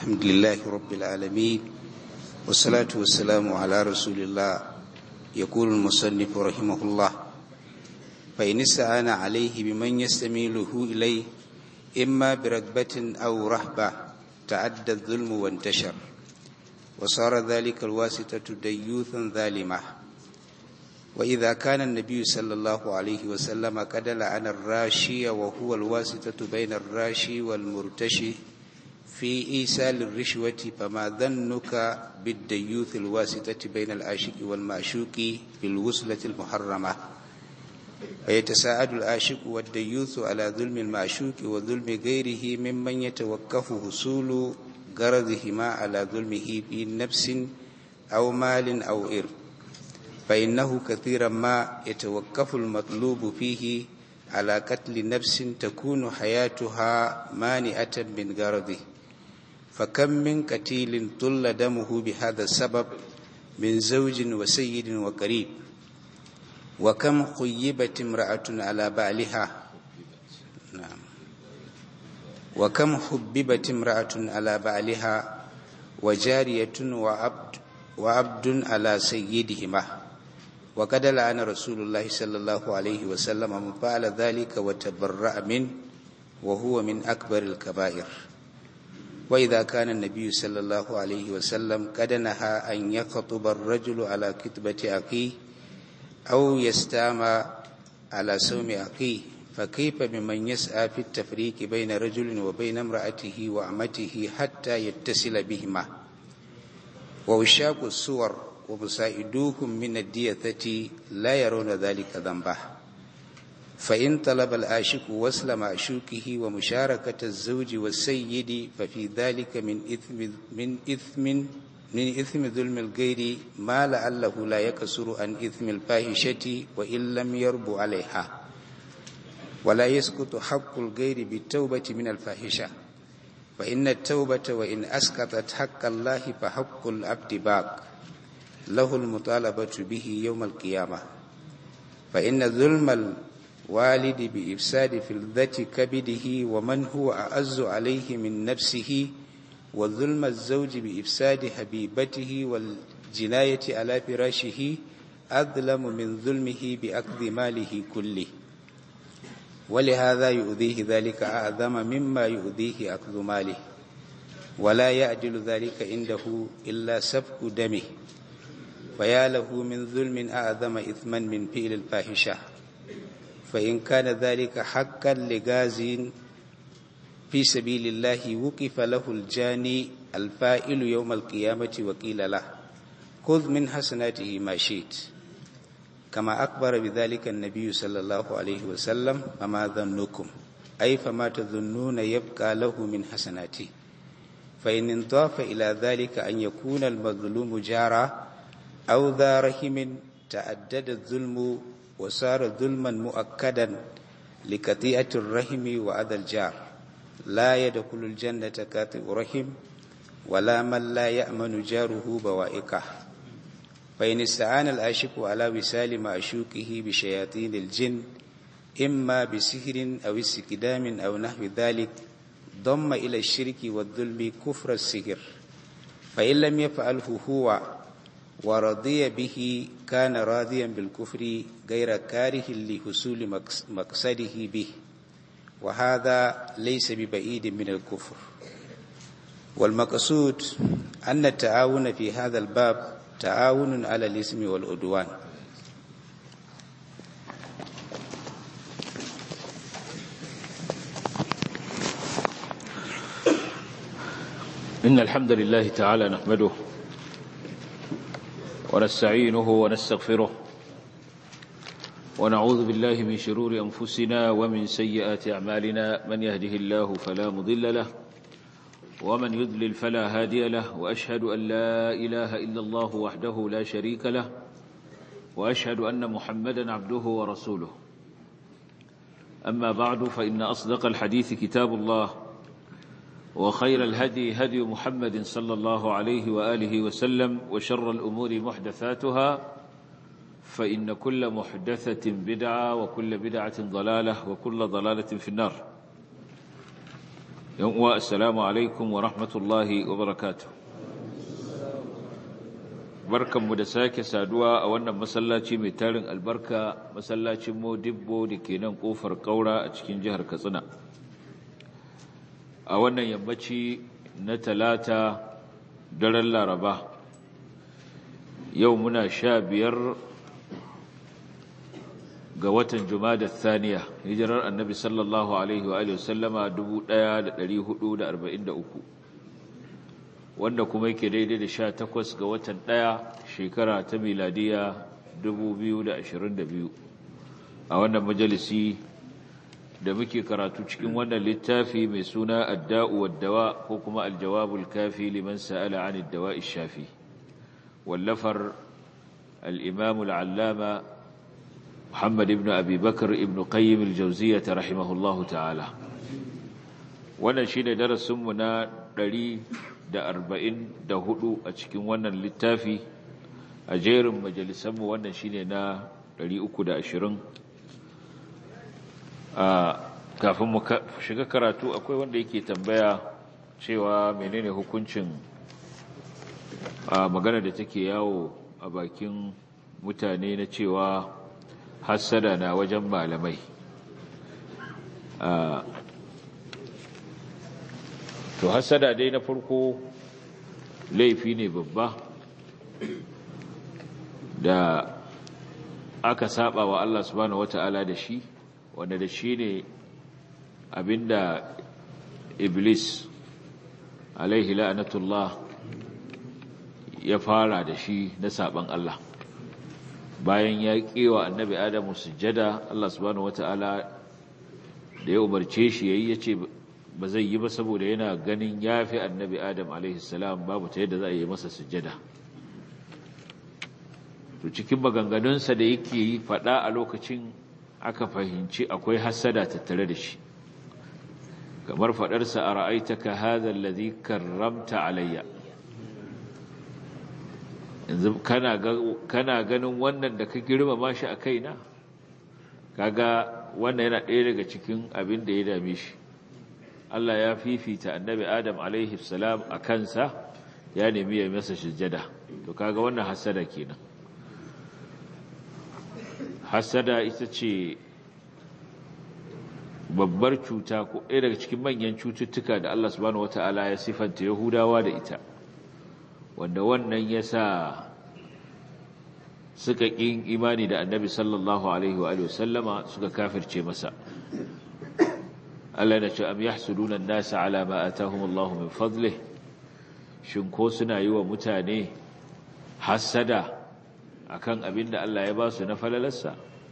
الحمد لله رب العالمين والصلاة والسلام على رسول الله يقول المصنف رحمه الله فإن استعان عليه بمن يستميله إليه إما برغبة أو رهبة تعدى الظلم وانتشر وصار ذلك الواسطة ديوثا ظالمة وإذا كان النبي صلى الله عليه وسلم قد لعن الراشي وهو الواسطة بين الراشي والمرتشي في إيصال الرشوة فما ظنك بالديوث الواسطة بين العاشق والمعشوق في الوصلة المحرمة ويتساعد العاشق والديوث على ظلم المعشوق وظلم غيره ممن يتوقف حصول غرضهما على ظلمه في نفس أو مال أو إرث فإنه كثيرا ما يتوقف المطلوب فيه على قتل نفس تكون حياتها مانعة من غرضه فكم من قتيل طل دمه بهذا السبب من زوج وسيد وقريب وكم خيبت امرأة على بعلها نعم وكم حببت امرأة على بعلها وجارية وعبد وعبد على سيدهما وقد لعن رسول الله صلى الله عليه وسلم من فعل ذلك وتبرأ منه وهو من أكبر الكبائر وإذا كان النبي صلى الله عليه وسلم قد نهى أن يخطب الرجل على كتبة أخيه أو يستامى على سوم أخيه فكيف بمن يسعى في التفريق بين رجل وبين امرأته وأمته حتى يتصل بهما ووشاق الصور ومساعدوهم من الديثة لا يرون ذلك ذنبه فإن طلب العاشق وصل معشوقه ومشاركة الزوج والسيد ففي ذلك من إثم من إثم من إثم ظلم الغير ما لعله لا يكسر عن إثم الفاحشة وإن لم يرب عليها ولا يسقط حق الغير بالتوبة من الفاحشة فإن التوبة وإن أسقطت حق الله فحق العبد باق له المطالبة به يوم القيامة فإن ظلم الوالد بإفساد فلذة كبده ومن هو أعز عليه من نفسه وظلم الزوج بإفساد حبيبته والجناية على فراشه أظلم من ظلمه بأخذ ماله كله ولهذا يؤذيه ذلك أعظم مما يؤذيه أخذ ماله ولا يعدل ذلك عنده إلا سفك دمه فيا له من ظلم أعظم إثما من فعل الفاحشة فإن كان ذلك حقا لغاز في سبيل الله وقف له الجاني الفائل يوم القيامة وقيل له خذ من حسناته ما شئت كما أخبر بذلك النبي صلى الله عليه وسلم فما ظنكم أي فما تظنون يبقى له من حسناته فإن انضاف إلى ذلك أن يكون المظلوم جارا أو ذا رحم تعدد الظلم وصار ظلما مؤكدا لقطيعة الرحم وأذى الجار لا يدخل الجنة كاطئ رحم ولا من لا يأمن جاره بوائقه فإن استعان العاشق على وسال معشوقه بشياطين الجن إما بسحر أو استقدام أو نحو ذلك ضم إلى الشرك والظلم كفر السحر فإن لم يفعله هو ورضي به كان راضيا بالكفر غير كاره لحصول مقصده به وهذا ليس ببعيد من الكفر والمقصود أن التعاون في هذا الباب تعاون على الاسم والعدوان إن الحمد لله تعالى نحمده ونستعينه ونستغفره ونعوذ بالله من شرور أنفسنا ومن سيئات أعمالنا من يهده الله فلا مضل له ومن يضلل فلا هادي له وأشهد أن لا إله إلا الله وحده لا شريك له وأشهد أن محمدا عبده ورسوله أما بعد فإن أصدق الحديث كتاب الله وخير الهدي هدي محمد صلى الله عليه وآله وسلم وشر الأمور محدثاتها فإن كل محدثة بدعة وكل بدعة ضلالة وكل ضلالة في النار yan uwa assalamu alaikum wa rahmatullahi wa barakatuh barkanmu da sake saduwa a wannan masallaci mai tarin albarka masallacin modibbo da ke nan kofar kaura a cikin jihar katsina a wannan yammaci na talata daren laraba yau muna sha biyar ga watan Jumada Thaniya hijirar Annabi sallallahu alaihi wa alihi wasallama 1443 wanda kuma yake daidai da 18 ga watan 1 shekara ta miladiya 2022 a wannan majalisi da muke karatu cikin wannan littafi mai suna Adda'u wad-Dawa ko kuma Al-Jawabul Kafi liman sa'ala 'anid dawa'i shafi wallafar al-Imam al-Allama محمد ابن أبي بكر ابن قيم الجوزية رحمه الله تعالى wannan shine darasinmu na 144 a cikin wannan littafi a jerin majalisanmu wannan shine na 320 a kafin mu shiga karatu akwai wanda yake tambaya cewa menene hukuncin a magana da take yawo a bakin mutane na cewa hassada na wajen malamai to hassada dai na farko laifi ne babba da aka saba wa Allah subhanahu wata'ala da shi wanda da shi ne abinda iblis alaihi la'anatullah ya fara da shi na saban Allah bayan ya kewa annabi adamu sujjada Allah subhanahu wataala da ya umarce shi yayi yace ba zai yi ba saboda yana ganin yafi annabi adam alaihi salam babu ta yadda za a yi masa sujjada to cikin maganganunsa da yake yi fada a lokacin aka fahimci akwai hasada tattare da shi kamar fadarsa a ra'aitaka hadha alladhi karramta alayya yanzu kana ganin wannan da ka girmama shi a kaina kaga wannan yana ɗaya daga cikin abin da ya dame shi Allah ya fifita annabi Adam alaihi salam a kansa ya nemi ya masa sujjada to kaga wannan hasada kenan hasada ita ce babbar cuta ko ɗaya daga cikin manyan cututtuka da Allah subhanahu wataala ya sifanta Yahudawa da ita wanda wannan ya sa suka ƙin imani da annabi sallallahu alaihi wa sallama suka kafirce masa Allah na ce am yahsuduna an-nasa ala ma atahum Allah min fadlih shin ko suna yi wa mutane hasada akan abin da Allah ya ba su na falalarsa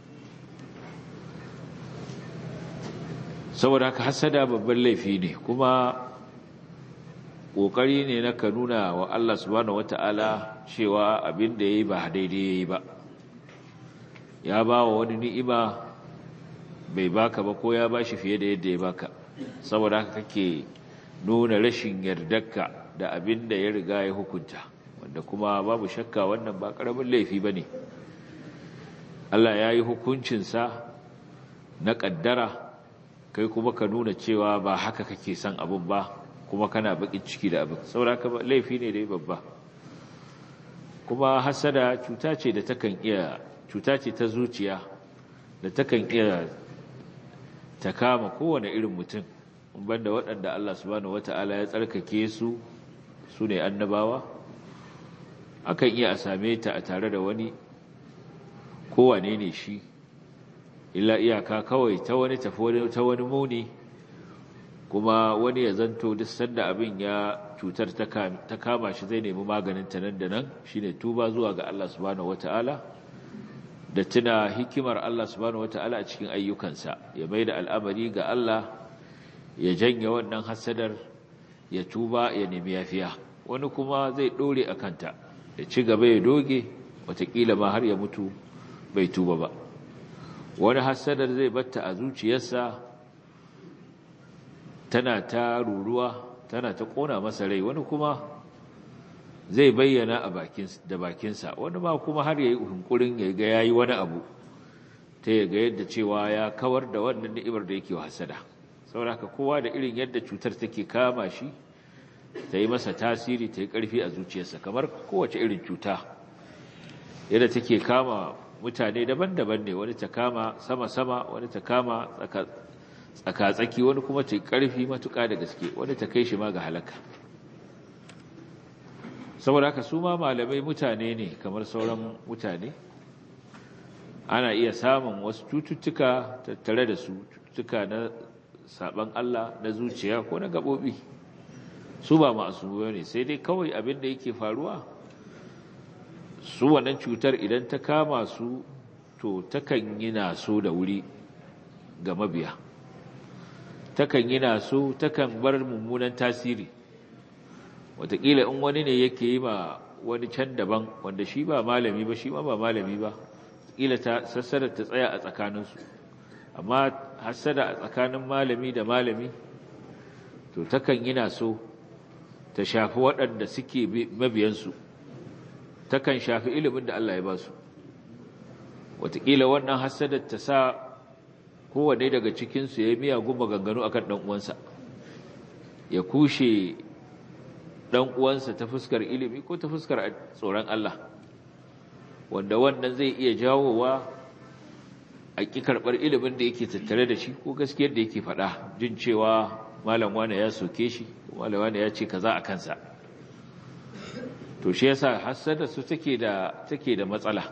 saboda haka hasada babban laifi ne kuma ƙoƙari ne na ka nuna wa Allah subhanahu wata'ala cewa abin da ya yi ba daidai ya yi ba ya ba wa wani ni'ima bai baka ba ko ya ba shi fiye da yadda ya baka saboda haka kake nuna rashin yardarka da abin da ya riga ya hukunta wanda kuma babu shakka wannan ba ƙaramin laifi ba ne Allah ya yi hukuncinsa na ƙaddara kai kuma ka nuna cewa ba haka kake son abin ba kuma kana bakin ciki da abin sauraka laifi ne dai babba kuma hasada cuta ce da takan iya cuta ce ta zuciya da takan iya ta kama kowane irin mutum banda waɗanda Allah subhanahu wata'ala ya tsarkake su su ne annabawa akan iya a same ta a tare da wani kowane ne shi illa iyaka kawai ta wani tafi ta wani muni kuma wani ya zanto duk sanda abin ya cutar ta kama shi zai nemi maganin ta nan da nan shine tuba zuwa ga Allah subhanahu wataala da tuna hikimar Allah subhanahu wataala a cikin ayyukansa ya maida al'amari ga Allah ya janye wannan hasadar ya tuba ya nemi yafiya wani kuma zai dore a kanta ya ci gaba ya doge watakila ma har ya mutu bai tuba ba wani hasadar zai batta a zuciyarsa tana ta ruruwa tana ta kona masa rai wani kuma zai bayyana a bakin da bakinsa wani ma kuma har yayi hunkurin ya ga yayi wani abu ta ya ga yadda cewa ya kawar da wannan ni'imar da yake hasada sauraka kowa da irin yadda cutar take kama shi ta yi masa tasiri ta yi ƙarfi a zuciyarsa kamar kowace irin cuta yadda take kama mutane daban-daban ne wani ta kama sama-sama wani ta kama tsaka-tsaki wani kuma ta yi ƙarfi matuƙa da gaske wani ta kai shi ma ga halaka saboda haka su ma malamai mutane ne kamar sauran mutane ana iya samun wasu cututtuka tattare da su cututtuka na saban Allah na zuciya ko na gaɓoɓi su ba masu ne sai dai kawai abin da yake faruwa su wannan cutar idan ta kama su to takan yi naso da wuri ga mabiya takan yi naso takan bar mummunan tasiri wataƙila in wani ne yake yi ma wani can daban wanda shi ba malami ba shi ma ba malami ba ƙila ta sassara ta tsaya a tsakaninsu amma hassada a tsakanin malami da malami to takan yi naso ta shafi waɗanda suke mabiyansu takan shafi ilimin da Allah ya ba su wataƙila wannan hassadar ta sa kowane daga cikinsu ya yi miyagun maganganu a kan ɗan'uwansa ya kushe ɗan'uwansa ta fuskar ilimi ko ta fuskar tsoron Allah wanda wannan zai iya jawowa a ƙi karɓar ilimin da yake tattare da shi ko gaskiyar da yake faɗa jin cewa malam wane ya soke shi malam wane ya ce kaza a kansa to shi yasa hassada su take da take da matsala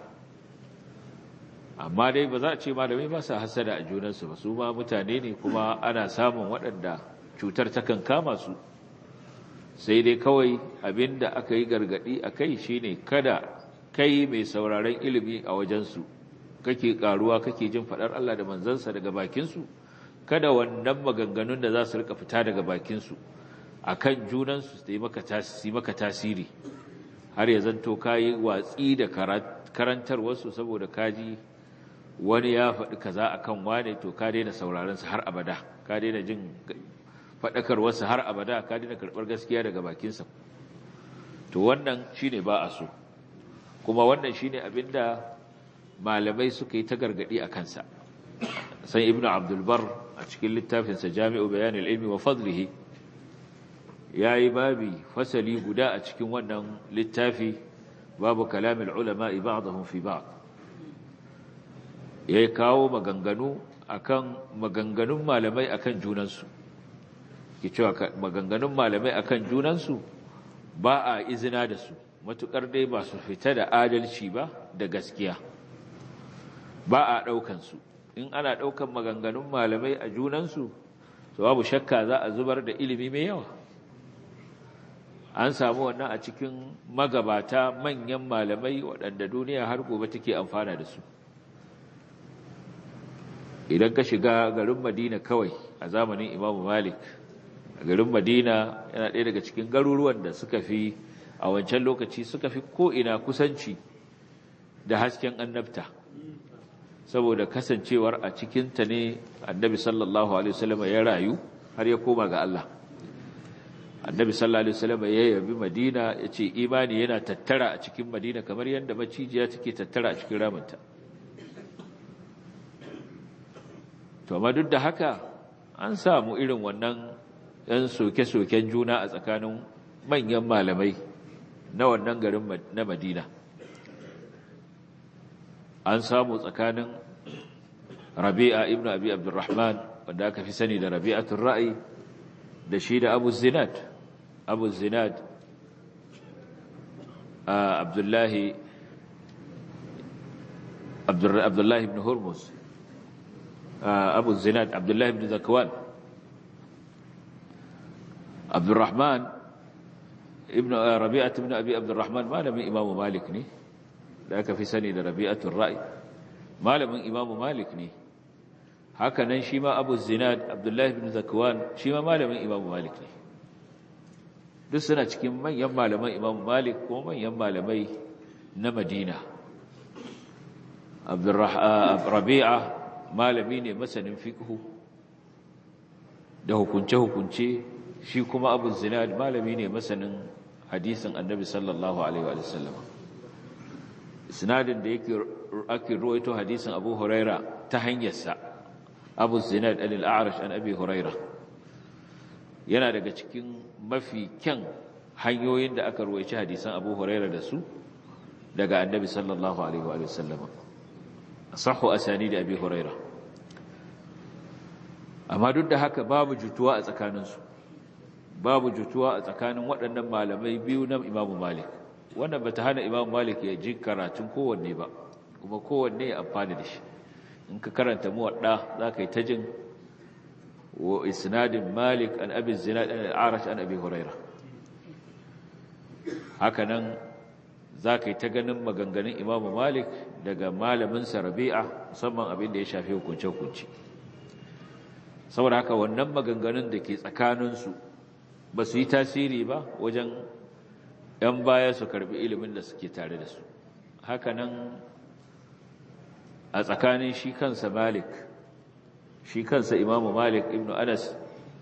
amma dai ba za a ce malamai ba sa hassada a junansu ba su ma mutane ne kuma ana samun waɗanda cutar takan kama su sai dai kawai abinda aka yi gargadi a kai shine kada kai mai sauraron ilimi a wajensu kake karuwa kake jin faɗar Allah da manzansa daga bakinsu kada wannan maganganun da za su rika fita daga bakinsu a kan junansu su yi maka tasiri har ya zanto ka yi watsi da karantarwarsu saboda kaji wani ya faɗi kaza a kan wane to ka daina sauraronsa har abada ka daina jin faɗakarwarsa har abada ka daina karɓar gaskiya daga bakinsa to wannan shi ne ba a so kuma wannan shi ne abinda malamai suka yi ta gargaɗi a kansa san ibnu abdulbar a cikin littafinsa jami'u bayanin ilmi wa fadlihi ya yi babi fasali guda a cikin wannan littafi babu kalamin ulama ba'dahum fi ba'd ya kawo maganganu akan maganganun malamai akan junansu ke cewa maganganun malamai akan junansu ba a izina da su matukar dai ba su fita da adalci ba da gaskiya ba a ɗaukansu in ana ɗaukan maganganun malamai a junansu to babu shakka za a zubar da ilimi mai yawa an samu wannan a cikin magabata manyan malamai waɗanda duniya har gobe take amfana da su idan ka shiga garin madina kawai a zamanin imamu malik a garin madina yana ɗaya daga cikin garuruwan da suka fi a wancan lokaci suka fi ko'ina kusanci da hasken annabta saboda kasancewar a cikinta ne annabi sallallahu alaihi wasallam ya rayu har ya koma ga Allah annabi sallallahu alaihi wasallam ya yabi madina ya ce imani yana tattara a cikin madina kamar yadda macijiya take tattara a cikin ramanta to amma duk da haka an samu irin wannan yan soke-soken juna a tsakanin manyan malamai na wannan garin na madina an samu tsakanin rabi'a ibn abi abdurrahman wanda aka fi sani da rabi'atul ra'i da shi da abu zinad abu zinad abdullahi abdullahi ibn hurmus abu zinad abdullahi ibn zakwan abdurrahman ibn rabi'at ibn abi abdurrahman malamin imamu malik ne da aka fi sani da rabi'atul ra'i malamin imamu malik ne haka nan shi ma abu zinad abdullahi ibn zakwan shi ma malamin imamu malik ne duk suna cikin manyan malaman imamu malik ko manyan malamai na madina rabi'a malami ne masanin fiqhu da hukunce-hukunce shi kuma abu zinad malami ne masanin hadisin annabi sallallahu alaihi wa sallam sinadin da yake ake ruwaito hadisin abu huraira ta hanyarsa abu zinad al-a'rash an abi huraira yana daga cikin mafi kyan hanyoyin da aka ruwaici hadisan Abu Huraira da su daga Annabi sallallahu alaihi wa sallama sahhu asani da Abi Huraira amma duk da haka babu jutuwa a tsakaninsu babu jutuwa a tsakanin waɗannan malamai biyu na Imam Malik wannan bata hana Imam Malik ya ji karatun kowanne ba kuma kowanne ya amfani da shi in ka karanta muwadda za ka yi ta jin wa isnadin Malik an Abi Zinad an al-Arash an Abi Hurairah haka nan za ka yi ta ganin maganganun Imam Malik daga malamin sa Rabi'a musamman abin da ya shafi hukunce-hukunce saboda haka wannan maganganun da ke tsakaninsu ba su yi tasiri ba wajen ‘yan baya su karbi ilimin da suke tare da su hakanan a tsakanin shi kansa malik shi kansa imamu malik ibn anas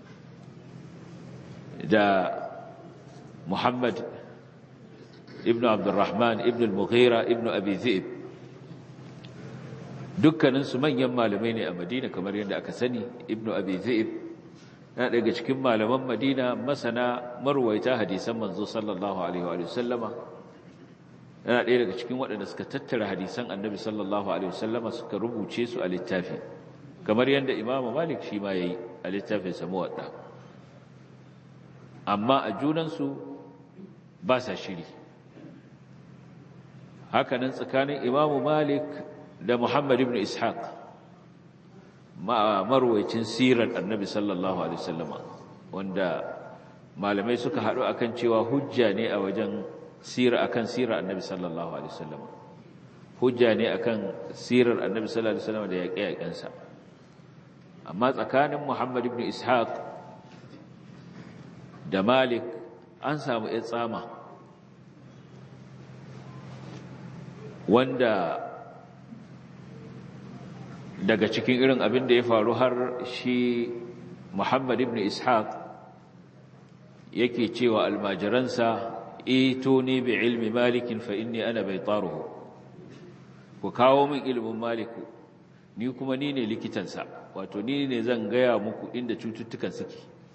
da muhammad ibn abdurrahman ibn al-mughira ibn abi zi'ib dukkaninsu manyan malamai ne a madina kamar yadda aka sani ibn abi zi'ib na daga cikin malaman madina masana marwaita hadisan manzo sallallahu alaihi wa sallama yana ɗaya daga cikin waɗanda suka tattara hadisan annabi sallallahu alaihi wa sallama suka rubuce su a littafi kamar yadda imamu malik shi ma yayi a littafin sa muwadda amma a junansu ba sa shiri hakanan tsakanin imamu malik da muhammad ibn ishaq marwaicin sirar annabi sallallahu alaihi wasallama wanda malamai suka haɗu akan cewa hujja ne a wajen sira akan sirar annabi sallallahu alaihi wasallama hujja ne akan sirar annabi sallallahu alaihi wasallama da yaƙe-yaƙensa amma tsakanin muhammad ibn ishaq da malik an samu ya tsama wanda daga cikin irin abin da ya faru har shi Muhammad ibn Ishaq yake cewa almajiransa ituni bi ilmi malikin fa inni ana baitaruhu ku kawo min ilimin maliku ni kuma ni ne likitansa wato ni ne zan gaya muku inda cututtukan suke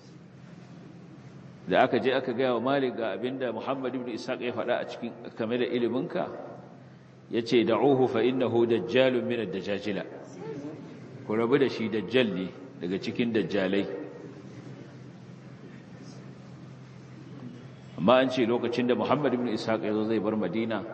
da aka je aka gaya wa malik ga abinda Muhammad ibn Ishaq ya faɗa a cikin kame da iliminka yace da'uhu fa innahu dajjalun min ad-dajajila ku rabu da shi dajjal ne daga cikin dajjalai amma an ce lokacin da Muhammad ibn Ishaq ya zo zai bar Madina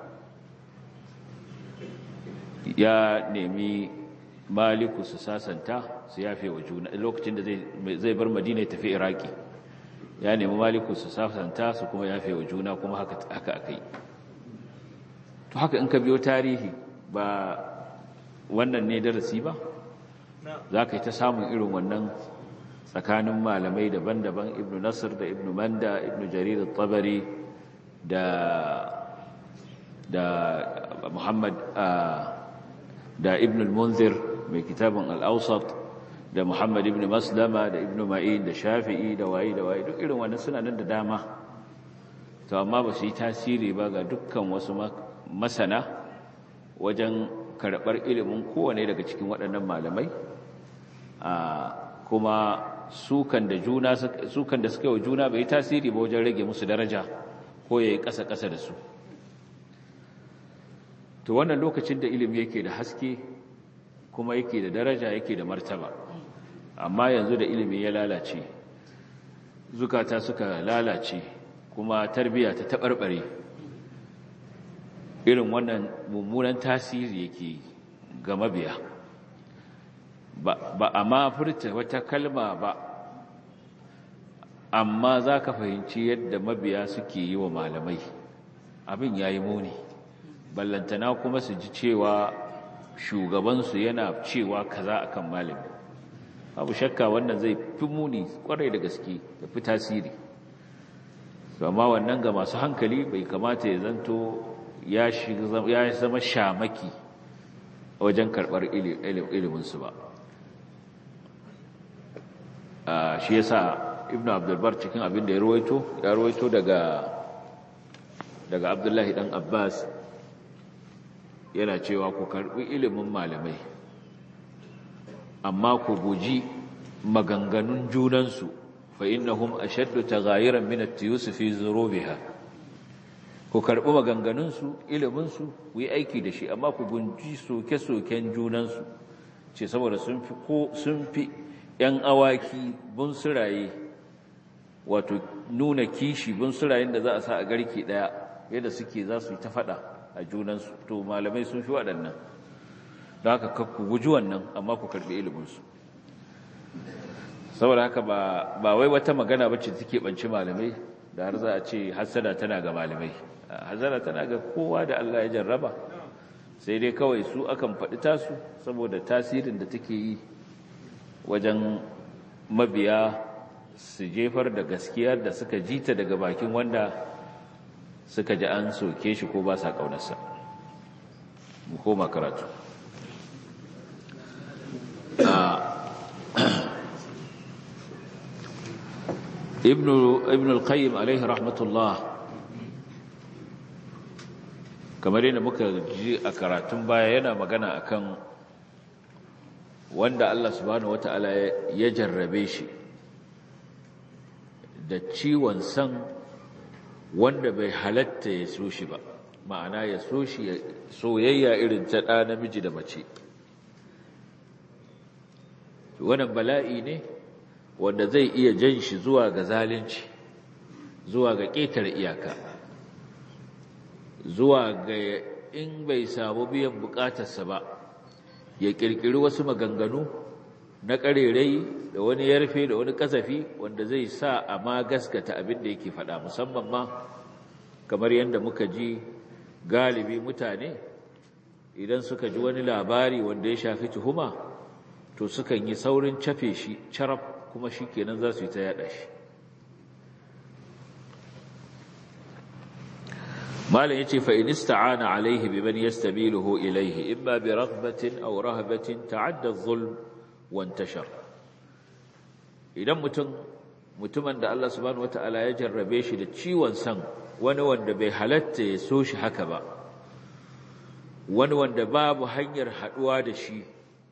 ya nemi Maliku su sasanta su yafe wa juna lokacin da zai bar Madina ya tafi Iraki ya nemi Maliku su sasanta su kuma yafe wa juna kuma haka haka akai to haka in ka biyo tarihi ba wannan ne darasi ba za ka yi ta samun irin wannan tsakanin malamai daban-daban ibn nasir da ibn manda ibn jarir tabari da da muhammad da ibn al-munzir mai kitabin al-awsat da muhammad ibn maslama da ibn ma'in da shafi'i da wayi da wayi duk irin wannan suna nan da dama to amma ba su yi tasiri ba ga dukkan wasu masana wajen karɓar ilimin kowane daga cikin waɗannan malamai kuma sukan da juna sukan da suka yi wa juna bai tasiri ba wajen rage musu daraja ko ya yi ƙasa-ƙasa da su to wannan lokacin da ilimi yake da haske kuma yake da daraja yake da martaba amma yanzu da ilimi ya lalace zukata suka lalace kuma tarbiya ta taɓarɓare irin wannan mummunan tasiri yake ga mabiya ba a ma furta wata kalma ba amma za ka fahimci yadda mabiya suke yi wa malamai abin ya yi muni ballantana kuma su ji cewa shugabansu yana cewa kaza akan malami abu shakka wannan zai fi muni kwarai da gaske da fi tasiri amma wannan ga masu hankali bai kamata ya zanto ya zama shamaki wajen karɓar iliminsu ba shi yasa ibn abdulbar cikin abin da ya ruwaito ya ruwaito daga daga abdullahi dan abbas yana cewa ku karɓi ilimin malamai amma ku guji maganganun junansu fa innahum ashaddu taghayiran min at-tiyus fi zurubiha ku karbi maganganun su ilimin su ku yi aiki da shi amma ku gunji soke-soken junan su ce saboda sun fi ko sun fi yan awaki bun suraye wato nuna kishi bun surayen da za a sa a garke daya yadda suke za su yi ta fada a junan su to malamai sun fi waɗannan don haka ku guji wannan amma ku karbi ilimin su saboda haka ba wai wata magana bacci take banci malamai da har za a ce hasada tana ga malamai hasada tana ga kowa da Allah ya jarraba sai dai kawai su akan faɗi tasu saboda tasirin da take yi wajen mabiya su jefar da gaskiyar da suka jita daga bakin wanda suka ji an soke shi ko ba sa ƙaunarsa mu koma karatu ibn ibn al-qayyim alaihi rahmatullah kamar yadda muka ji a karatun baya yana magana akan wanda Allah subhanahu wataala ya jarrabe shi da ciwon san wanda bai halatta ya so shi ba ma'ana ya so shi soyayya irin ta ɗa namiji da mace wannan bala'i ne wanda zai iya jan shi zuwa ga zalunci zuwa ga ƙetare iyaka zuwa ga in bai samu biyan bukatarsa ba ya ƙirƙiri wasu maganganu na ƙarerai da wani yarfe da wani kasafi wanda zai sa a ma gaskata abin da yake faɗa musamman ma kamar yadda muka ji galibi mutane idan suka ji wani labari wanda ya shafi tuhuma to sukan yi saurin cafe shi carab kuma shi kenan za su yi ta yada shi malam yace fa in ista'ana alaihi biman yastabiluhu ilayhi imma bi raghbatin aw rahbatin ta'adda adh-dhulm wa intashar idan mutum mutumin da Allah subhanahu wataala ya jarrabe shi da ciwon san wani wanda bai halatta ya so shi haka ba wani wanda babu hanyar haduwa da shi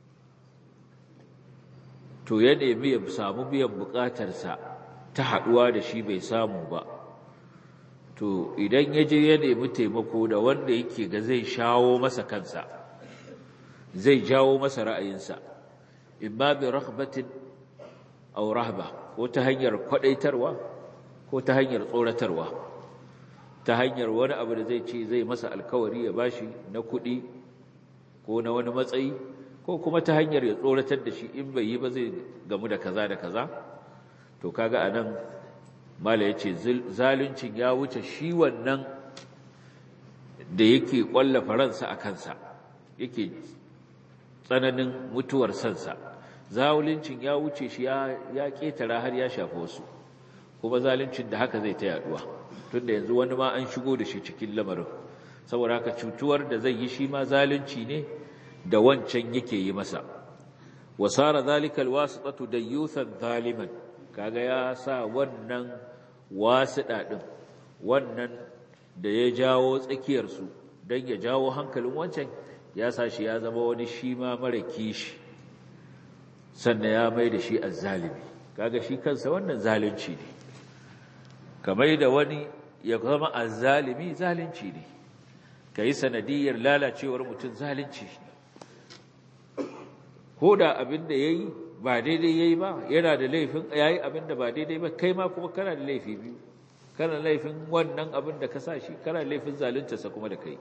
to ya nemi ya samu biyan bukatarsa ta haduwa da shi bai samu ba to idan ya je ya nemi taimako da wanda yake ga zai shawo masa kansa zai jawo masa ra'ayinsa imma bi raghbatin aw rahba ko ta hanyar kwadaitarwa ko ta hanyar tsoratarwa ta hanyar wani abu da zai ce zai masa alkawari ya bashi na kuɗi ko na wani matsayi ko kuma ta hanyar ya tsoratar da shi in bai yi ba zai gamu da kaza da kaza to kaga anan mala yace zaluncin ya wuce shi wannan da yake kwallafa ransa a kansa yake tsananin mutuwar sansa zaluncin ya wuce shi ya ya ketara har ya shafa wasu kuma zaluncin da haka zai ta yaduwa tunda yanzu wani ma an shigo da shi cikin lamarin saboda haka cutuwar da zai yi shi ma zalunci ne da wancan yake yi masa wasara zalika alwasitatu dayyuthan zaliman kaga ya sa wannan wasiɗa ɗin wannan da ya jawo tsakiyarsu don ya jawo hankalin wancan ya sa shi ya zama wani shi ma mara kishi sannan ya mai da shi azzalimi kaga shi kansa wannan zalunci ne kamar da wani ya zama azzalimi zalunci ne ka yi sanadiyar lalacewar mutum zalunci ne ko da abin da ya yi ba daidai ya yi ba yana da laifin ya yi abin da ba daidai ba kai ma kuma kana da laifi biyu kana laifin wannan abin da ka sa shi kana laifin zaluntarsa kuma da kai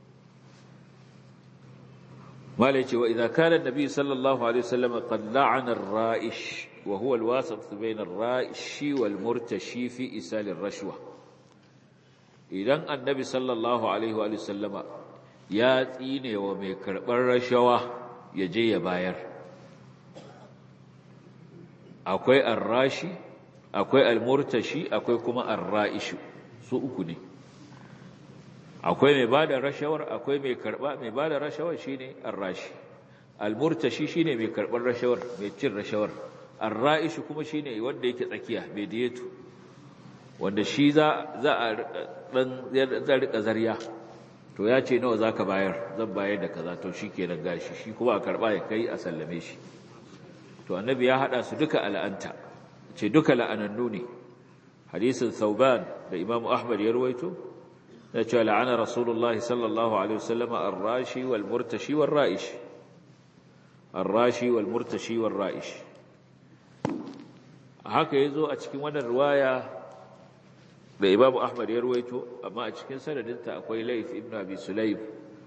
mala ce wa idza kana annabi sallallahu alaihi wasallam qad la'ana ar-ra'ish wa huwa al-wasat bayna ar-ra'ish wal murtashi fi isal ar-rashwa idan annabi sallallahu alaihi wa sallama ya tsine wa mai karbar rashawa ya je ya bayar akwai arrashi akwai almurtashi akwai kuma arra'ishu su uku ne akwai mai bada rashawar akwai mai karba mai bada rashawar shine arrashi almurtashi shine mai karbar rashawar mai cin rashawar arra'ishu kuma shine wanda yake tsakiya mai diyeto wanda shi za za a dan zai rika zariya to ya ce nawa zaka bayar zan bayar da kaza to shikenan gashi shi kuma a karba ya kai a sallame shi to annabi ya hada su duka al'anta ce duka la'anannu ne hadisin thauban da imam ahmad ya ruwaito da cewa la'ana rasulullahi sallallahu alaihi wasallam ar-rashi wal murtashi wal ra'ish ar-rashi wal murtashi wal ra'ish haka yazo a cikin wannan riwaya da imam ahmad ya ruwaito amma a cikin sanadinta akwai layth ibn abi sulaym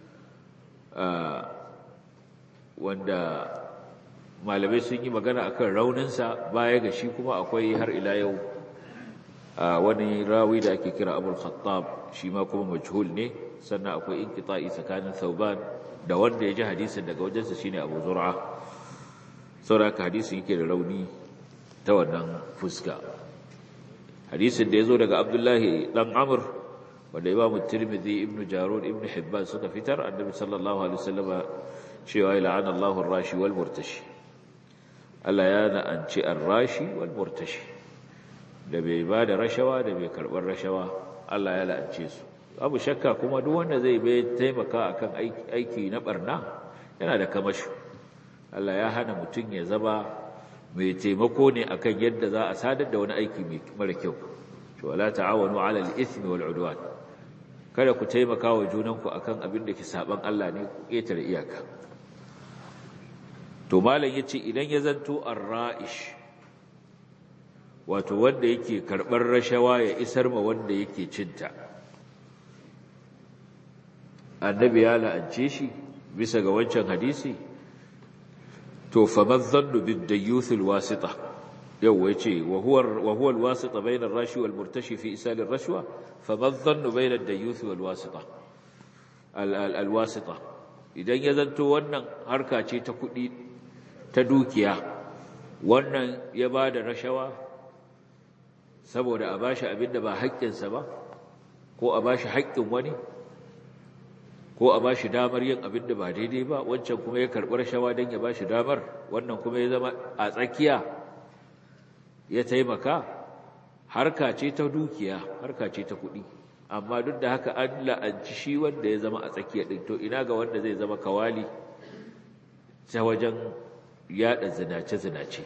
wanda malamai sun yi magana akan rauninsa baya ga shi kuma akwai har ila yau wani rawi da ake kira abul khattab shi ma kuma majhul ne sannan akwai inqita'i tsakanin thauban da wanda ya ji hadisin daga wajensa shine abu zur'a saboda hadisin yake da rauni ta wannan fuska hadisin da yazo daga abdullahi dan amr wanda imam tirmidhi ibnu jarud ibnu hibban suka fitar annabi sallallahu alaihi wasallama cewa la'ana Allahu ar-rashi wal murtashi Allah ya na'anci ar-rashi wal murtashi da bai ba da rashawa da bai karɓar rashawa Allah ya la'ance su abu shakka kuma duk wanda zai bai taimaka akan aiki na barna yana da kamashi Allah ya hana mutum ya zama mai taimako ne akan yadda za a sadar da wani aiki mara kyau to wala ta'awanu 'ala al-ithmi wal 'udwan kada ku taimaka wa junanku akan abin da ke saban Allah ne ku ƙetare iyaka to malam yace idan ya zanto ar-ra'ish wato wanda yake karɓar rashawa ya isar ma wanda yake cinta annabi ya la'ance shi bisa ga wancan hadisi to faman zannu bid dayyuth alwasita yau yace wa huwa wa huwa alwasita bayna ar-rashi wal murtashi fi isal ar-rashwa faman zannu bayna ad-dayyuth wal wasita alwasita idan ya zanto wannan harka ce ta kuɗi ta dukiya wannan ya bada rashawa saboda a bashi abin da ba haƙƙinsa ba ko a bashi haƙƙin wani ko a bashi damar yin abin da ba daidai ba wancan kuma ya karɓi rashawa don ya bashi damar wannan kuma ya zama a tsakiya ya taimaka harka ce ta dukiya harka ce ta kuɗi amma duk da haka an la'anci shi wanda ya zama a tsakiya ɗin to ina ga wanda zai zama kawali ta wajen yaɗa zinace-zinace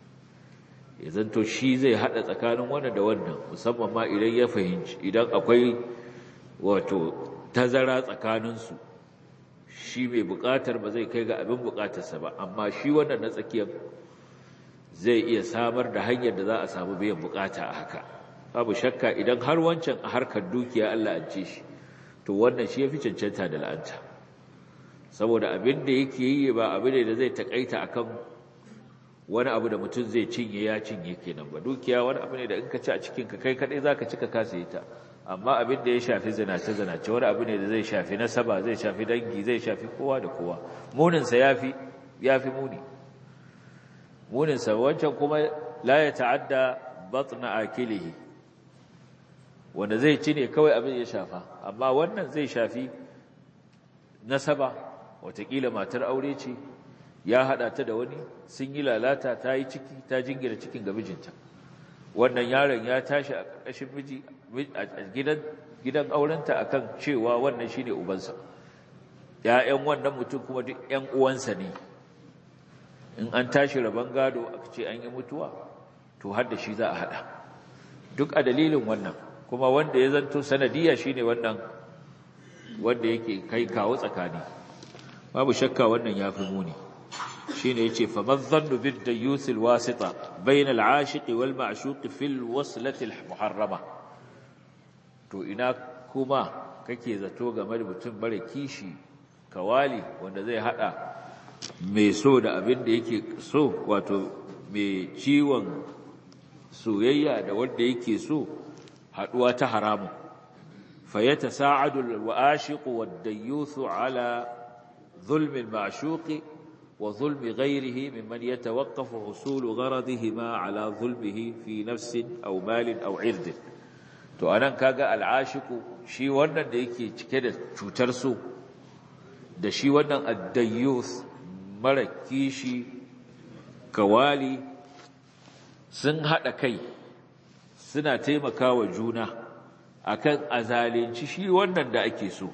ya zanto shi zai hada tsakanin wannan da wannan musamman ma idan ya fahimci idan akwai wato tazara tsakaninsu shi mai bukatar ba zai kai ga abin bukatarsa ba amma shi wannan na tsakiyar zai iya samar da hanyar da za a samu biyan bukata a haka babu shakka idan har wancan a harkar dukiya Allah an ce shi to wannan shi ya fi cancanta da la'anta saboda abin da yake yi ba abin da zai takaita akan wani abu da mutum zai cinye ya cinye kenan ba dukiya wani abu ne da in ka ci a cikin ka kai kadai zaka ci ka kasa ta amma abin da ya shafi zinace zinace wani abu ne da zai shafi nasaba zai shafi dangi zai shafi kowa da kowa munin sa yafi yafi muni munin sa wancan kuma la ya ta'adda batna akilihi wanda zai ci ne kawai abin ya shafa amma wannan zai shafi nasaba watakila matar aure ce ya haɗa ta da wani sun yi lalata ta yi ciki ta jingira cikin ga mijinta wannan yaron ya tashi a ƙarƙashin miji a gidan gidan aurenta akan cewa wannan shine ubansa ƴaƴan wannan mutum kuma duk ƴan uwansa ne in an tashi rabon gado aka ce an yi mutuwa to har da shi za a haɗa duk a dalilin wannan kuma wanda ya zanto sanadiyya shine wannan wanda yake kai kawo tsakani babu shakka wannan ya fi muni shine yace fa madhannu bid dayyuth al wasita bayna al ashiq wal ma'shuq fi al waslati al muharrama to ina kuma kake zato game da mutum bare kishi kawali wanda zai hada mai so da abin da yake so wato mai ciwon soyayya da wanda yake so haduwa ta haramun fayatasa'adu al washiq wad dayyuth ala ظلم المعشوق وظلم غيره ممن يتوقف حصول غرضهما على ظلمه في نفس أو مال أو عرض to anan kaga al'ashiku shi wannan da yake cike da cutar so da shi wannan addayyus mara kishi kawali sun hada kai suna taimakawa juna akan azalinci shi wannan da ake so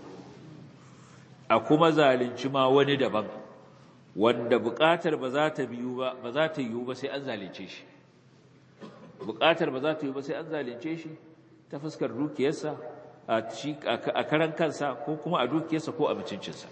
a kuma zalunci ma wani daban wanda buƙatar ba za ta biyu ba ba za ta yiwu ba sai an zalunce shi buƙatar ba za ta yi ba sai an zalunce shi ta fuskar dukiyarsa a karan kansa ko kuma a dukiyarsa ko a mutuncinsa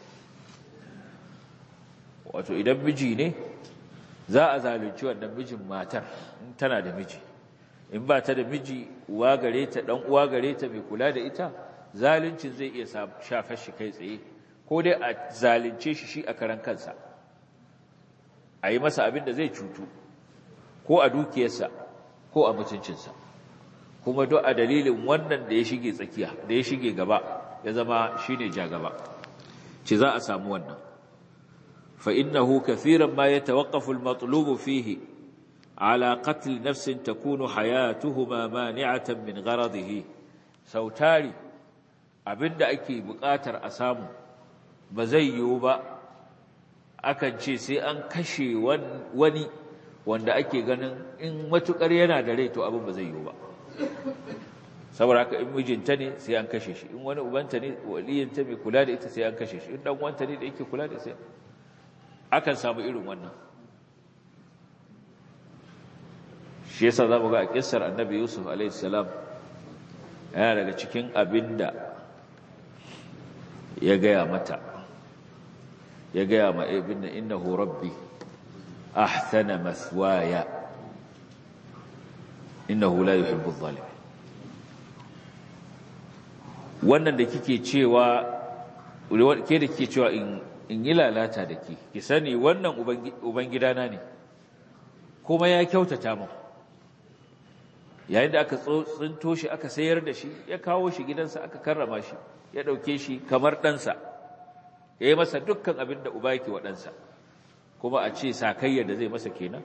wato idan miji ne za a zalunci wannan mijin matar in tana da miji in ba ta da miji uwa gare ta dan uwa gare ta mai kula da ita zaluncin zai iya shafar shi kai tsaye ko dai a zalunce shi shi a karan kansa a yi masa abin da zai cutu ko a dukiyarsa ko a mutuncinsa kuma duk a dalilin wannan da ya shige tsakiya da ya shige gaba ya zama shine ja gaba ce za a samu wannan fa innahu kathiran ma yatawaqqafu al-matlub fihi ala qatl nafsin takunu hayatuhuma mani'atan min gharadihi sautari abinda ake buƙatar a samu ba zai yiwu ba akan ce sai an kashe wani wanda ake ganin in matukar yana da rai to abin ba zai yiwu ba saboda haka in mijinta ne sai an kashe shi in wani ubanta ne waliyinta mai kula da ita sai an kashe shi in dan wanta ne da yake kula da sai akan samu irin wannan shi yasa zamu ga a kissar annabi yusuf alaihi salam yana daga cikin abinda ya gaya mata ya gaya ma ibn innahu rabbi ahsana maswaya innahu la yuhibbu adh-dhalimin wannan da kike cewa ke da kike cewa in in yi lalata da ke ki sani wannan ubangidana ne kuma ya kyautata mu yayin da aka tsinto shi aka sayar da shi ya kawo shi gidansa aka karrama shi ya ɗauke shi kamar ɗansa ya yi masa dukkan abin da uba yake wa ɗansa kuma a ce sakayyar da zai masa kenan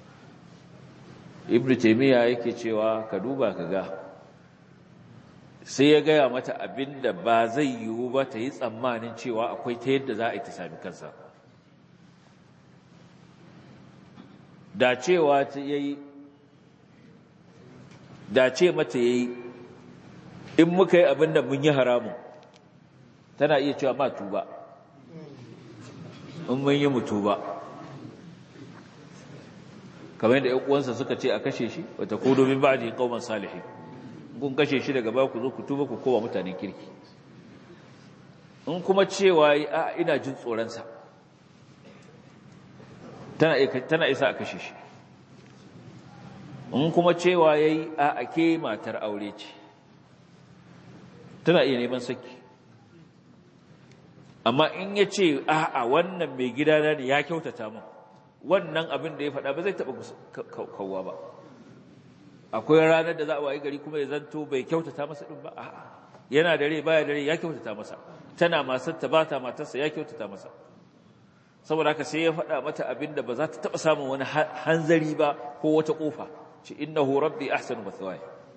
ibn taimiyya yake cewa ka duba ka ga sai ya gaya mata abin da ba zai yiwu ba ta yi tsammanin cewa akwai ta yadda za a yi ta sami kansa da cewa ta yayi da ce mata yayi in muka yi abin da mun yi haramun tana iya cewa ma tuba in mun yi mutu ba kamar yadda uwansa suka ce a kashe shi wata ko domin ba da kauman salihi kun kashe shi daga ba ku zo ku tuba ku kowa mutanen kirki in kuma cewa a ina jin tsoronsa tana isa a kashe shi in kuma cewa ya yi a ake matar aure ce tana iya neman saki amma in ya ce a wannan mai gidana ne ya kyautata min wannan abin da ya faɗa ba zai taɓa kawwa ba akwai ranar da za a wayi gari kuma ya zanto bai kyautata masa ɗin ba a yana dare baya dare ya kyautata masa tana masarta ba ta matarsa ya kyautata masa saboda haka sai ya faɗa mata abin da ba za ta taɓa samun wani hanzari ba ko wata ƙofa ce innahu rabbi ahsanu mathwaya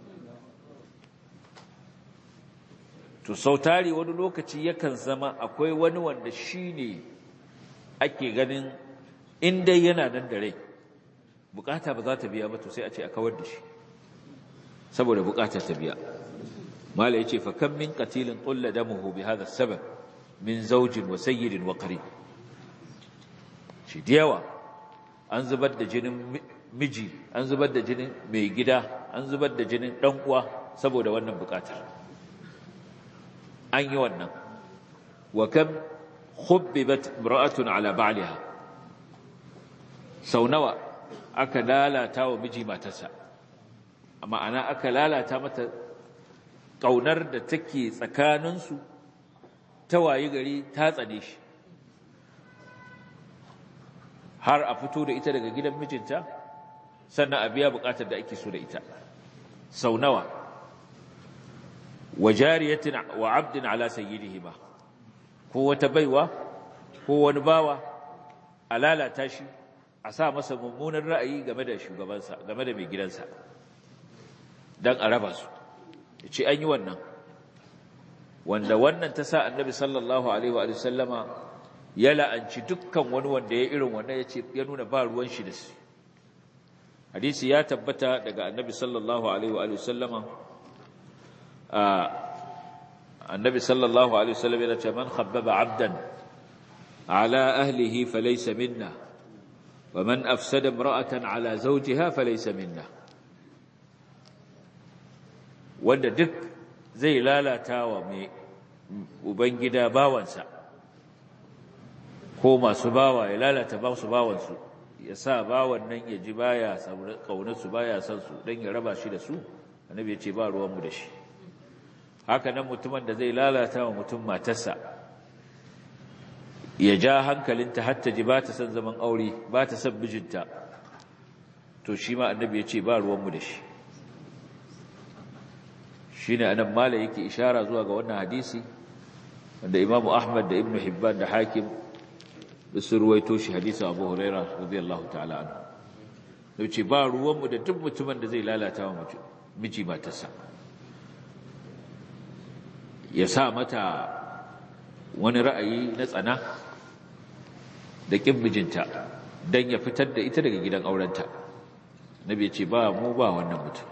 to sautari wani lokaci yakan zama akwai wani wanda shine ake ganin in dai yana nan da rai bukata ba za ta biya ba to sai a ce a kawar da shi saboda bukata ta biya mala yace fa kam min qatilin qulla damuhu bi hadha sabab min zawjin wa sayyidin wa qarib shi diyawa an zubar da jinin miji an zubar da jinin mai gida an zubar da jinin dan uwa saboda wannan bukatar an yi wannan wa kam khubbibat imra'atun ala ba'liha sau nawa aka lalata wa miji matarsa ma'ana aka lalata mata ƙaunar da take tsakaninsu ta wayi gari ta tsane shi har a fito da ita daga gidan mijinta sannan a biya buƙatar da ake so da ita sau nawa wa jariyatin wa abdin ala sayyidihima ko wata baiwa ko wani bawa a lalata shi a sa masa mummunan ra'ayi game da shugabansa game da mai gidansa don a raba su ya ce an yi wannan wanda wannan ta sa annabi sallallahu alaihi wa sallama ya la'anci dukkan wani wanda ya irin wannan ya ce ya nuna ba ruwan shi da su hadisi ya tabbata daga annabi sallallahu alaihi wa sallama annabi sallallahu alaihi wa sallam yana ce man khabbaba abdan ala ahlihi falaysa minna ومن أفسد امرأة على زوجها فليس منا wanda duk zai lalata wa mai ubangida bawansa ko masu bawa ya lalata ba su bawansu ya sa bawan nan ya ji baya kaunarsu baya son su don ya raba shi da su annabi ya ce ba ruwanmu da shi haka nan mutumin da zai lalata wa mutum matarsa ya ja hankalinta har ta ji ba ta son zaman aure ba ta son mijinta to shi ma annabi ya ce ba ruwanmu da shi shi ne anan mala yake ishara zuwa ga wannan hadisi wanda imamu ahmad da ibnu hibban da hakim da su ruwaito shi hadisi abu huraira radiyallahu ta'ala anhu da ce ba ruwanmu da duk mutumin da zai lalata wa miji matarsa ya sa mata wani ra'ayi na tsana da ƙin mijinta don ya fitar da ita daga gidan aurenta nabi ya ce ba mu ba wannan mutum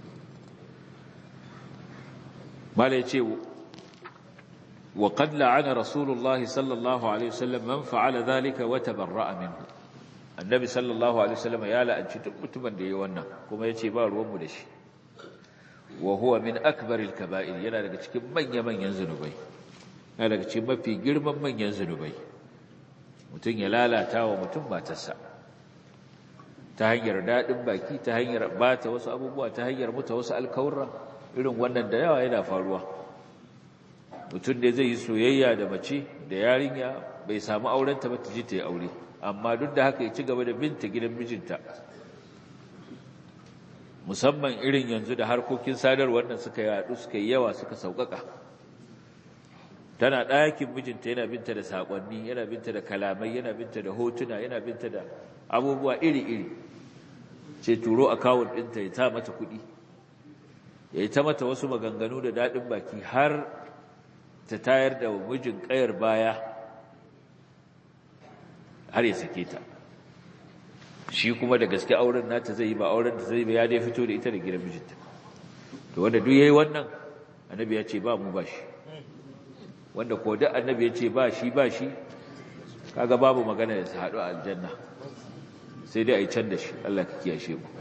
mala ya ce wa qad la'ana rasulullahi sallallahu alaihi wasallam man fa'ala dhalika wa tabarra'a minhu annabi sallallahu alaihi wasallam ya la'anci duk mutumin da yayi wannan kuma ya ce ba ruwanmu da shi wa huwa min akbaril kaba'ir yana daga cikin manya-manyan zunubai yana daga cikin mafi girman manyan zunubai mutum ya lalata wa mutum matarsa ta hanyar daɗin baki ta hanyar bata wasu abubuwa ta hanyar muta wasu alkawurra irin wannan da yawa yana faruwa mutum da zai yi soyayya da mace da yarinya bai samu aurenta ba ta ji ta yi aure amma duk da haka ya ci gaba da binta gidan mijinta musamman irin yanzu da harkokin sadarwar nan suka yaɗu suka yi yawa suka sauƙaƙa tana ɗakin mijinta yana binta da saƙonni yana binta da kalamai yana binta da hotuna yana binta da abubuwa iri-iri ce turo akawun ɗinta ya ta mata kuɗi ya yi ta mata wasu maganganu da daɗin baki har ta tayar da mijin ƙayar baya har ya sake ta shi kuma da gaske auren nata zai yi ba auren da zai ba ya dai fito da ita da gidan mijinta to wanda duk yayi wannan annabi ya ce ba mu ba shi wanda ko duk annabi ya ce ba shi ba shi kaga babu magana da su haɗu a aljanna sai dai a yi can da shi Allah ka kiyashe mu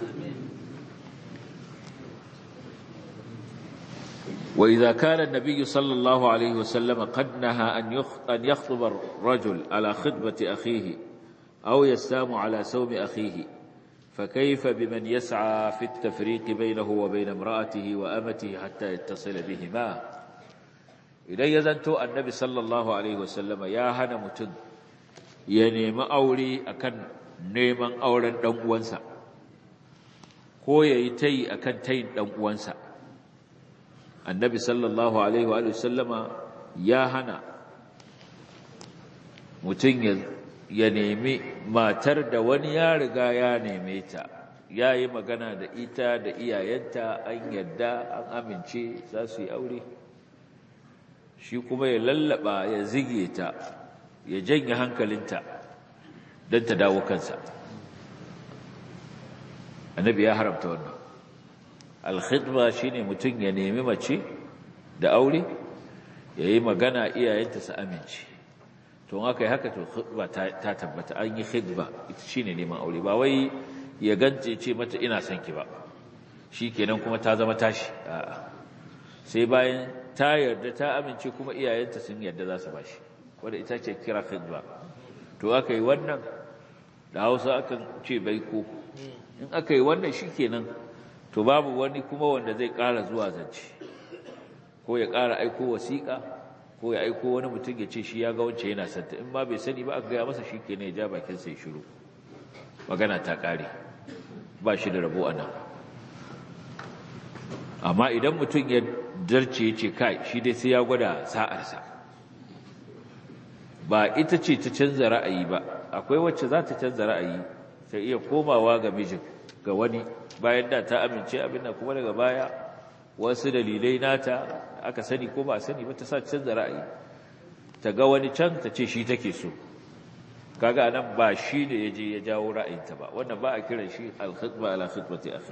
وإذا كان النبي صلى الله عليه وسلم قد نهى أن يخطب الرجل على خطبة أخيه أو يسام على سوم أخيه فكيف بمن يسعى في التفريق بينه وبين امرأته وأمته حتى يتصل بهما إذا يزنت النبي صلى الله عليه وسلم يا هنا متن ينيم أولي أكن نيما أولا دنقوانسا ko ya yi ta yi a kan tayin ɗan'uwansa annabi sallallahu alaihi wa sallama ya hana mutum ya nemi matar da wani ya riga ya neme ta ya yi magana da ita da iyayenta an yadda an amince za su yi aure shi kuma ya lallaba ya zige ta ya janye hankalinta don ta dawo kansa annabi ya haramta wannan alkhidma shine mutum ya nemi mace da aure yayi magana iyayenta su amince to in aka yi haka to khidba ta tabbata an yi khidba ita shine neman aure ba wai ya gance ce mata ina son ki ba shikenan kuma ta zama tashi a'a sai bayan ta yarda ta amince kuma iyayenta sun yarda za su bashi wanda ita ce kira khidba to aka yi wannan da Hausa akan ce baiko in aka yi wannan shikenan to babu wani kuma wanda zai ƙara zuwa zance ko ya ƙara aiko wasiƙa ko ya aiko wani mutum ya ce shi ya ga wance yana santa in ma bai sani ba aka gaya masa shi ke ya ja bakin sai shiru magana ta ƙare ba shi da rabo a nan amma idan mutum ya zarce ya ce kai shi dai sai ya gwada sa'arsa ba ita ce ta canza ra'ayi ba akwai wacce za ta canza ra'ayi ta iya komawa ga mijin ga wani bayan da ta amince abin da kuma daga baya wasu dalilai nata aka sani ko ba a sani ba ta sa canza ra'ayi ta ga wani can ta ce shi take so kaga anan ba shi da ya je ya jawo ra'ayinta ba wannan ba a kiran shi al-khitba ala khitbati akhi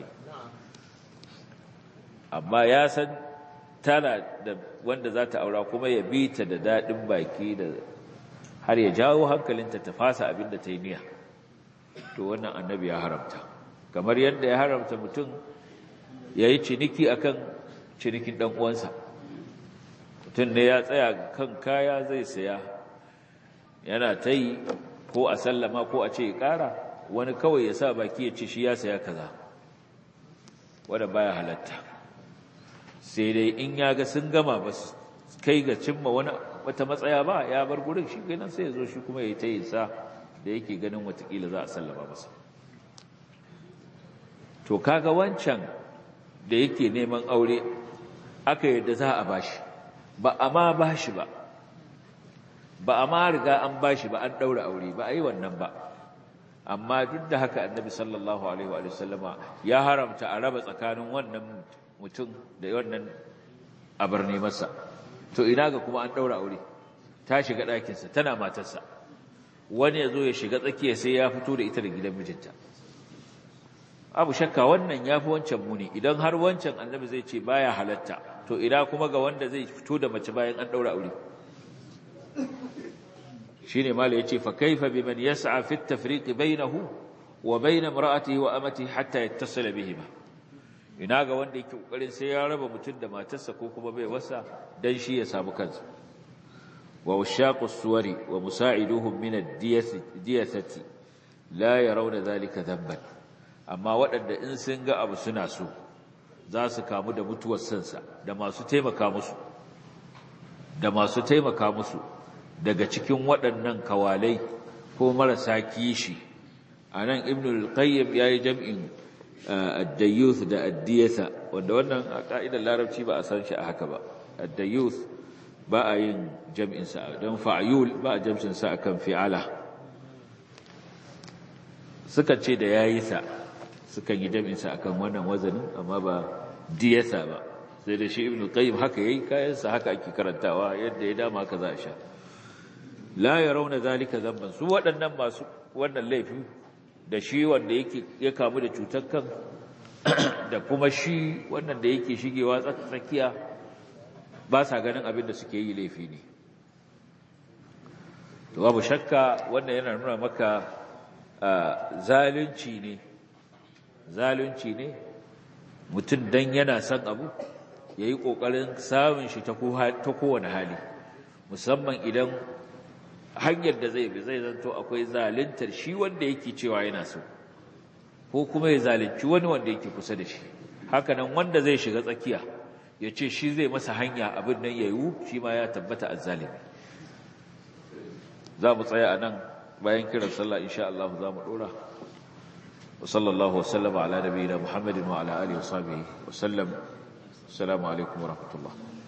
amma ya san tana da wanda za ta aura kuma ya bi ta da daɗin baki da har ya jawo hankalinta ta fasa abin da ta yi niyya to wannan annabi ya haramta kamar yadda ya haramta mutum ya yi ciniki akan cinikin ɗan uwansa mutum ne ya tsaya kan kaya zai saya yana ta yi ko a sallama ko a ce ƙara wani kawai ya sa baki ya ce shi ya saya kaza wadda baya halatta sai dai in ya ga sun gama ba su kai ga cimma wani wata matsaya ba ya bar gurin shi ganin sai ya zo shi kuma ya yi ta yin sa da yake ganin watakila za a sallama masa to kaga wancan da yake neman aure aka yadda za a bashi ba a ma bashi ba ba a ma riga an bashi ba an daura aure ba a yi wannan ba amma duk da haka annabi sallallahu alaihi wa sallama ya haramta a raba tsakanin wannan mutum da wannan abar ne masa to ina ga kuma an daura aure ta shiga ɗakinsa tana matarsa wani ya zo ya shiga tsakiya sai ya fito da ita da gidan mijinta abu shakka wannan ya fi wancan muni idan har wancan annabi zai ce baya halatta to ina kuma ga wanda zai fito da mace bayan an daura aure shine mala yace fa kaifa biman yas'a fi at-tafriq bainahu wa bain imra'atihi wa amatihi hatta yattasila bihima ina ga wanda yake kokarin sai ya raba mutum da matarsa ko kuma bai wasa dan shi ya samu kansa wa washaqus suwari wa musa'iduhum min ad-diyasati la yarawna dhalika dhanban amma waɗanda in sun ga abu suna so za su kamu da mutuwar sansa da masu taimaka musu da masu taimaka musu daga cikin waɗannan kawalai ko marasa kishi a nan ibn al-qayyim ya yi jam'in ad-dayyuth da ad-diyatha wanda wannan a ka'idar larabci ba a san shi a haka ba ad-dayyuth ba a yin jam'in sa don fa'yul ba a jam'in sa akan fi'ala suka ce da yayi sa suka yi jam'in sa akan wannan wazanin amma ba diyatha ba sai da shi ibn al-qayyim haka yayi kayan sa haka ake karantawa yadda ya dama haka za a sha la yarawna zalika dhanban su waɗannan masu wannan laifi da shi wanda yake ya kamu da cutar kan da kuma shi wannan da yake shigewa tsakiya ba sa ganin abin da suke yi laifi ne to babu shakka wannan yana nuna maka zalunci ne zalunci ne mutum dan yana son abu yayi kokarin samun shi ta kowane hali musamman idan hanyar da zai bi zai zanto akwai zaluntar shi wanda yake cewa yana so ko kuma ya zalunci wani wanda yake kusa da shi hakanan wanda zai shiga tsakiya ya ce shi zai masa hanya abin nan ya yiwu shi ma ya tabbata azzalimi za mu tsaya a nan bayan kiran sallah insha Allah za mu dora wa sallallahu wasallama ala nabiyina muhammadin wa ala alihi wa sahbihi wa sallam assalamu alaikum wa rahmatullah